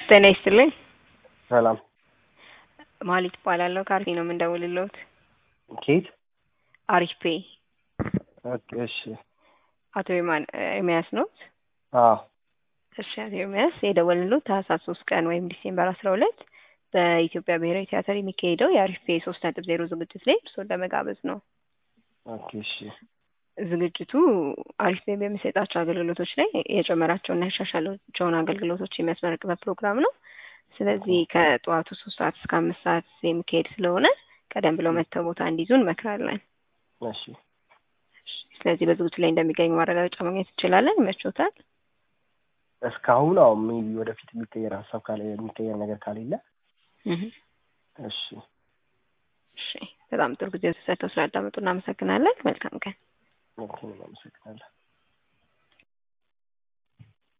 ጤና ይስጥልኝ። ሰላም ማሊት እባላለሁ። ከአርፌ ነው የምንደውልልዎት። ኬት? አሪፍ ፔ ኦኬ፣ እሺ። አቶ ኤርማን ኤርሚያስ ኖት? አዎ እሺ፣ አቶ ኤርሚያስ የደወልንልዎት ታህሳስ ሶስት ቀን ወይም ዲሴምበር አስራ ሁለት በኢትዮጵያ ብሔራዊ ቲያትር የሚካሄደው የአሪፍ ፔ ሶስት ነጥብ ዜሮ ዝግጅት ላይ እርስዎን ለመጋበዝ ነው። ኦኬ፣ እሺ። ዝግጅቱ አሪፍ ፔ በሚሰጣቸው አገልግሎቶች ላይ የጨመራቸውና ያሻሻላቸውን አገልግሎቶች የሚያስመረቅበት ፕሮግራም ነው። ስለዚህ ከጠዋቱ ሶስት ሰዓት እስከ አምስት ሰዓት የሚካሄድ ስለሆነ ቀደም ብለው መጥተው ቦታ እንዲይዙ እንመክራለን። እሺ፣ ስለዚህ በዝግጅቱ ላይ እንደሚገኙ ማረጋገጫ ማግኘት እንችላለን። ይመችዎታል? እስካሁን አዎ፣ ሜቢ ወደፊት የሚቀየር ሀሳብ ካለ የሚቀየር ነገር ካሌለ እህ፣ እሺ። እሺ። በጣም ጥሩ ጊዜ ተሰጥተው ስላዳመጡ እናመሰግናለን። መልካም ቀን። ኦኬ፣ አመሰግናለሁ።